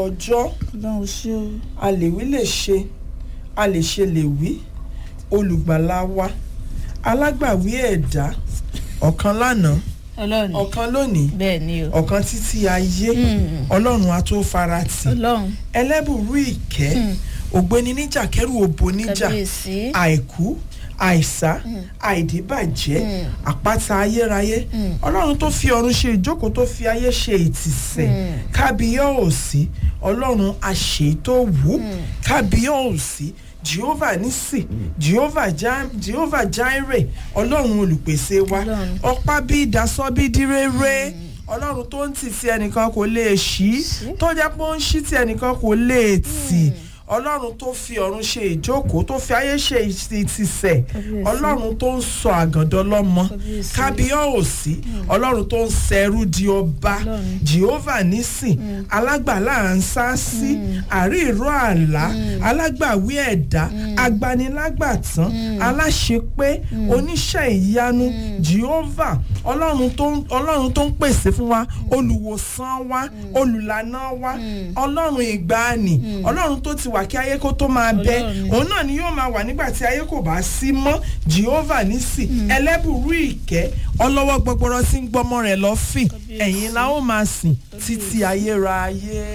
ọjọ́ ọlọ́run ṣé o. a lè wí lè ṣe a lè ṣe lè wí olùgbàlà wa alágbàwí ẹ̀dá ọ̀kan lánàá ọlọ́run ọ̀kan lónìí bẹ́ẹ̀ ni o. ọ̀kan títí ayé Mm. ọlọ́run a tó faratì ọlọ́run ẹlẹ́bùrú ìkẹ́ Mm. ògbéni níjà kẹrù òbò níjà kábíyèsí. àìkú àìsá àìdíbàjẹ́ Mm. àpáta ayérayé Mm. ọlọ́run tó fi ọ̀run ṣe ìjókòó tó fi ayé ṣe ìtìsẹ̀ Mm. kábíyọ̀ọ́sí ọlọ́run àṣetò wù Mm. kábíyọ̀ọ́sí jehovah nisi jehovah ja jehovah jaire ọlọ́run olùpèsè wa Ọlọ́run. ọ̀pá bí ìdásọ́ bí díréré ọlọ́run tó ń tì tí ẹnìkan kò lè ṣí tó jẹ́ pé ó ń ṣí tí ẹnìkan kò lè tì ọlọ́run tó fi ọ̀run ṣe ìjókòó tó fi ayé ṣe ìtìsẹ̀ Kábíyèsí. ọlọ́run tó ń sọ àgàndọ́ lọ́mọ Kábíyèsí. kábíyọ̀ọ́sí ọlọ́run tó ń ṣẹrú di ọba Ọlọ́run. jehovah nísìn alágbàlá ń sá sí àrí ìró àlá alágbàwí ẹ̀dá agbanilágbàtán aláṣepé oníṣẹ́ ìyanu jehovah ọlọ́run tó ń ọlọ́run tó ń pèsè fún wa olùwòsàn wa olùlànà wa ọlọ́run ìgbàanì ọlọ́run tó ti wà kí ayé kó tó máa bẹ Ọlọ́run. òun náà ni yóò máa wà nígbà tí ayé kò bá sí mọ́ jehovah nísì ẹlẹ́bùrú ìkẹ́ ọlọ́wọ́ gbọgbọrọ tí ń gbọmọ rẹ̀ lọ́fìn Kábíyèsí. ẹ̀yin la ó máa sìn títí ayérayé.